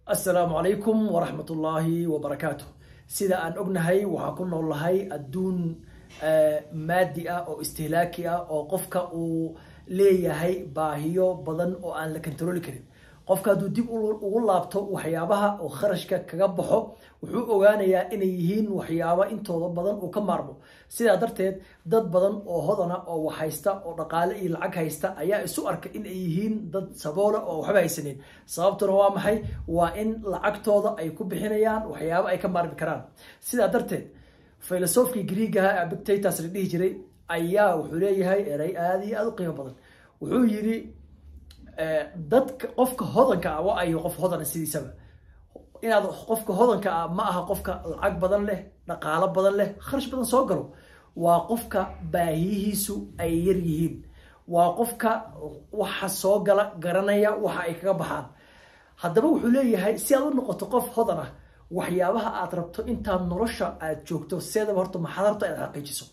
assalaamu calaykum waraxmat ullaahi wabarakaatu sida aan ognahay waxaan ku noolnahay adduun maadi ah oo istihlaaki ah oo qofka uu leeyahay baahiyo badan oo aan la kontarooli karin qofka hadduu dib ugu laabto waxyaabaha oo kharashka kaga baxo wuxuu ogaanayaa inay yihiin waxyaaba intooda badan uu ka maarmo sidaa darteed dad badan oo hodana oo wax haysta oo dhaqaale iyo lacag haysta ayaa isu arka in ay yihiin dad saboola oo waxba haysanin sababtuna waa maxay waa in lacagtooda ay ku bixinayaan waxyaaba ay ka maarmi karaan sidaa darteed filosofkii griigaha abictatus la dhihi jiray ayaa wuxuu leeyahay eray aada iyo aada u qiimo badan wuxuu yidhi dadka qofka hodanka ah waa ayo qof hodana sidiisaba inaad qofka hodanka ah ma aha qofka lacag badan leh dhaqaalo badan leh kharash badan soo galo waa qofka baahiyihiisu ay yar yihiin waa qofka waxa soo gala garanaya waxa ay kaga baxaan haddaba wuxuu leeyahay si aad u noqoto qof hodan ah waxyaabaha aad rabto intaad nolosha aad joogto seedaba horta maxaad rabto inaad xaqiijiso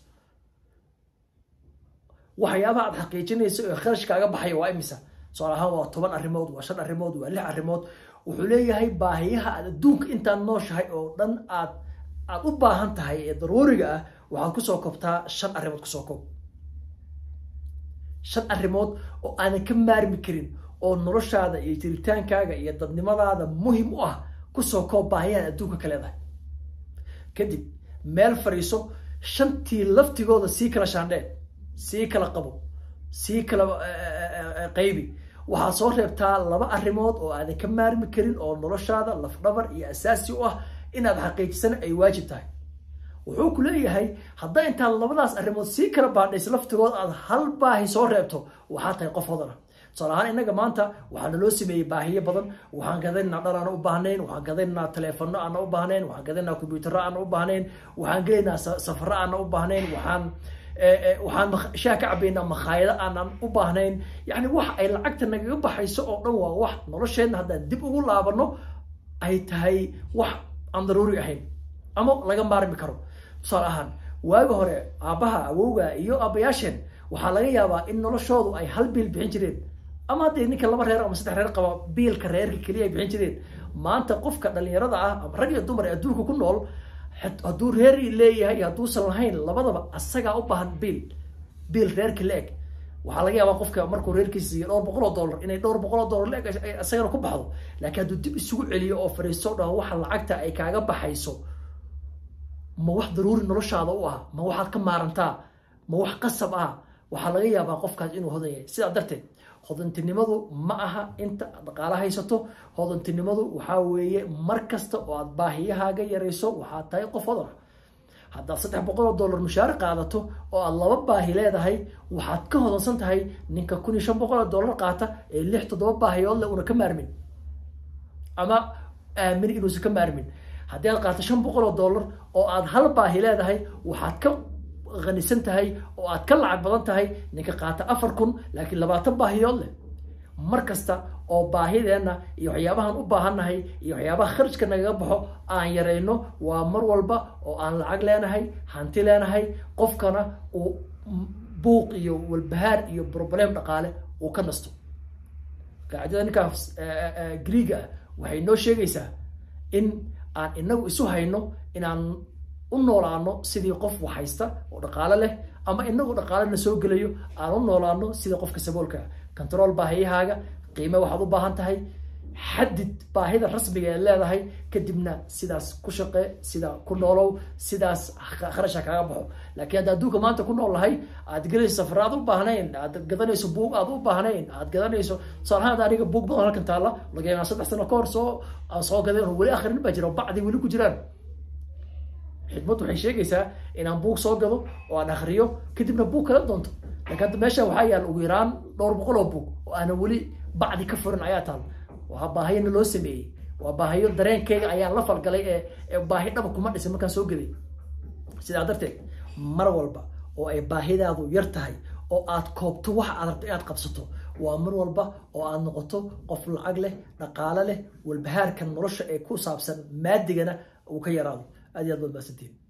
waxyaabaha aad xaqiijinayso ee kharash kaaga baxaya waa imisa tusaale ahaan waa toban arrimood waa shan arrimood waa lix arrimood wuxuu leeyahay baahiyaha aad adduunka intaad nooshahay oo dhan aad aad u baahan tahay ee daruuriga ah waxaad kusoo koobtaa shan arrimood kusoo koob shan arrimood oo aadan ka maarmi karin oo noloshaada iyo jiritaankaaga iyo dadnimadaada muhim u ah kusoo koob baahiyaha adduunka ka leedahay kadib meel fadhiiso shantii laftigooda sii kala shaandheen sii kala qabo sii kala qaybi waxaad soo reebtaa laba arrimood oo aadan ka maarmi karin oo noloshaada lafdhabar iyo asaasi u ah inaad xaqiijisana ay waajib tahay wuxuu ku leeyahay haddaa intaad labadaas arrimood sii kala baadhays laftigood aad hal baahi soo reebto waxaa tahay qof hodana tusaale ahaan innaga maanta waxaa naloo sameeyey baahiyo badan waxaan gadaynaa dhar aana u baahnayn waxaan gadaynaa taleefono aana u baahnayn waxaan gadaynaa kombyutaro aana u baahnayn waxaan gelaynaa safaro aana u baahnayn waxaan waxaan shaah ka cabaynaa makhaayado aanan u baahnayn yani wax ay lacagta nagaga baxayso oo dhan waa wax nolosheenna haddaan dib ugu laabano ay tahay wax aan daruuri ahayn ama laga maarmi karo tusaale ahaan waagi hore aabbaha awowga iyo aabbayaasheen waxaa laga yaabaa in noloshoodu ay hal biil bixin jireen ama haddii ninka laba reer ama saddex reer qaba biilka reerka keliya ay bixin jireen maanta qofka dhalinyarada ah ama rag iyo dumar ee adduunka ku nool hadduu reer leeyahay iyo hadduusan lahayn labadaba asagaa u baahan biil biil reerka la eg waxaa laga yaabaa qofka markuu reerkiisa siiyo dhowr boqol oo dollar inay dhowr boqol oo dollar la eg isagana ku baxdo laakiin hadduu dib isugu celiyo oo fadhiisto dhan waxa lacagta ay kaaga baxayso ma wax daruuri noloshaada u ah ma waxaad ka maarantaa ma wax qasab ah waxaa laga yaabaa qofkaas inuu hodan yahay sidaa darteed hodantinimadu ma aha inta dhaqaala haysato hodantinimadu waxaa weeye mar kasta oo aad baahiyahaaga yarayso waxaad tahay qof hodan ah haddaad saddex boqol oo dollar mushaari qaadato oo aad laba baahi leedahay waxaad ka hodansan tahay ninka kun iyo shan boqol oo dollar qaata ee lix toddoba baahiyood leh una ka maarmin ama aamin inuusan ka maarmin haddii aad qaato shan boqol oo dollar oo aad hal baahi leedahay waxaad ka qanisan tahay oo aad ka lacag badan tahay ninka qaata afar kun laakiin labaatan baahiyood leh mar kasta oo baahideenna iyo waxyaabahan u baahannahay iyo waxyaabaha kharajka nagaga baxo aan yarayno waa mar walba oo aan lacag leenahay hanti leenahay qofkana uu buuq iyo walbahaar iyo broblem dhaqaale uu ka nasto qaacidada ninkaas griiga ah waxay noo sheegaysaa in aan inagu isu hayno inaan u noolaano sidii qof wax haysta oo dhaqaalo leh ama inagu dhaqaalena soo gelayo aan u noolaano sidii qofka saboolka control baahiyahaaga qiime waxaad u baahan tahay xadid baahida rasmiga ee leedahay kadibna sidaas ku shaqe sidaa ku noolow sidaas kharasha kaaga baxo laakiin hadda adduunka maanta ku nool lahay aad gelayso safar aad u baahnayn aad gadanayso buug aad u baahnayn aad gadanayso tusaalahaan aniga buug badan halkan taalla laga yaabaa saddex sano ka hor soo aan soo gaday oo weli akhrin baa jira bacdi weli ku jiraan xikmad waxay sheegaysaa inaan buug soo gado oo aan akriyo kadibna buug kala doonto laakiin hadda meesha waxaa yaal ugu yaraan dhowr boqol oo buug oo aanan weli bacdi ka furin ayaa taal waa baahiyana loo sameeyey waa baahiyo dareenkeyga ayaan la falgalay ee baahi dhaba kuma dhisin markaan soo gaday sidaa darteed mar walba oo ay baahidaadu yar tahay oo aad koobto waxa aad rabto inaad qabsato waa mar walba oo aad noqoto qof lacag leh dhaqaalo leh walbahaarka nolosha ee ku saabsan maadigana uu ka yaraado aad iyo aad baad maasantiin